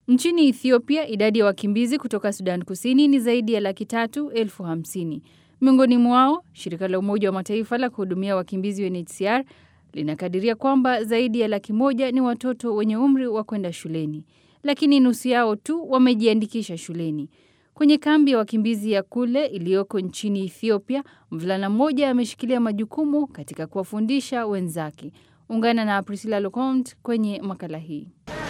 Nchini Ethiopia, idadi ya wakimbizi kutoka Sudan Kusini ni zaidi ya laki tatu elfu hamsini. Miongoni mwao, shirika la Umoja wa Mataifa la kuhudumia wakimbizi UNHCR linakadiria kwamba zaidi ya laki moja ni watoto wenye umri wa kwenda shuleni, lakini nusu yao tu wamejiandikisha shuleni. Kwenye kambi ya wakimbizi ya Kule iliyoko nchini Ethiopia, mvulana mmoja ameshikilia majukumu katika kuwafundisha wenzake. Ungana na Priscilla Locont kwenye makala hii.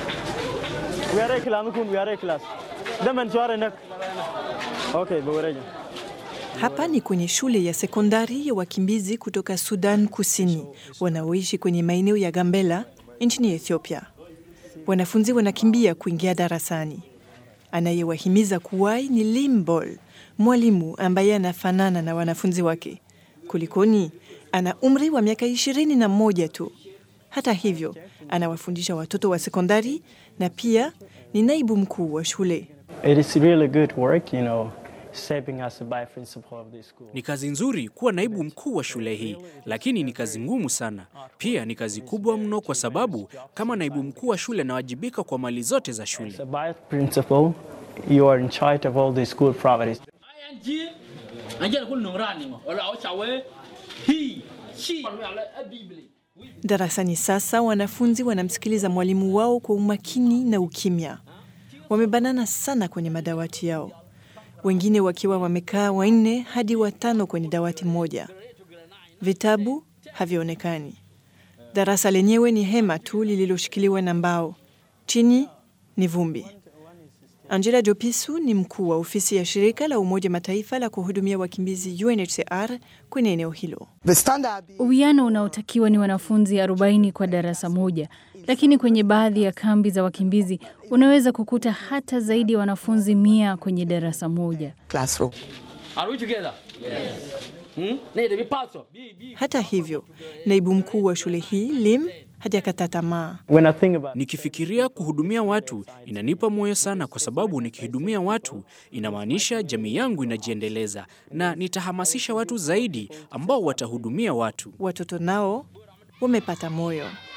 Hapa ni kwenye shule ya sekondari ya wakimbizi kutoka Sudan Kusini wanaoishi kwenye maeneo ya Gambela nchini Ethiopia. Wanafunzi wanakimbia kuingia darasani. Anayewahimiza kuwahi ni Limbol, mwalimu ambaye anafanana na wanafunzi wake. Kulikoni, ana umri wa miaka ishirini na moja tu. Hata hivyo, anawafundisha watoto wa sekondari na pia ni naibu mkuu wa shule. It is really good work, you know, shaping us by principle of this school. Ni kazi nzuri kuwa naibu mkuu wa shule hii, lakini ni kazi ngumu sana. Pia ni kazi kubwa mno, kwa sababu kama naibu mkuu wa shule nawajibika kwa mali zote za shule. So by principle, you are in charge of all the school properties. Darasani sasa wanafunzi wanamsikiliza mwalimu wao kwa umakini na ukimya. Wamebanana sana kwenye madawati yao, wengine wakiwa wamekaa wanne hadi watano kwenye dawati moja. Vitabu havionekani. Darasa lenyewe ni hema tu lililoshikiliwa na mbao, chini ni vumbi. Angela Jopisu ni mkuu wa ofisi ya shirika la Umoja Mataifa la kuhudumia wakimbizi UNHCR kwenye eneo hilo. Uwiano unaotakiwa ni wanafunzi 40 kwa darasa moja, lakini kwenye baadhi ya kambi za wakimbizi unaweza kukuta hata zaidi ya wanafunzi mia kwenye darasa moja. Hata hivyo, naibu mkuu wa shule hii Lim hajakata tamaa. When I think about Nikifikiria kuhudumia watu inanipa moyo sana, kwa sababu nikihudumia watu inamaanisha jamii yangu inajiendeleza, na nitahamasisha watu zaidi ambao watahudumia watu. Watoto nao wamepata moyo.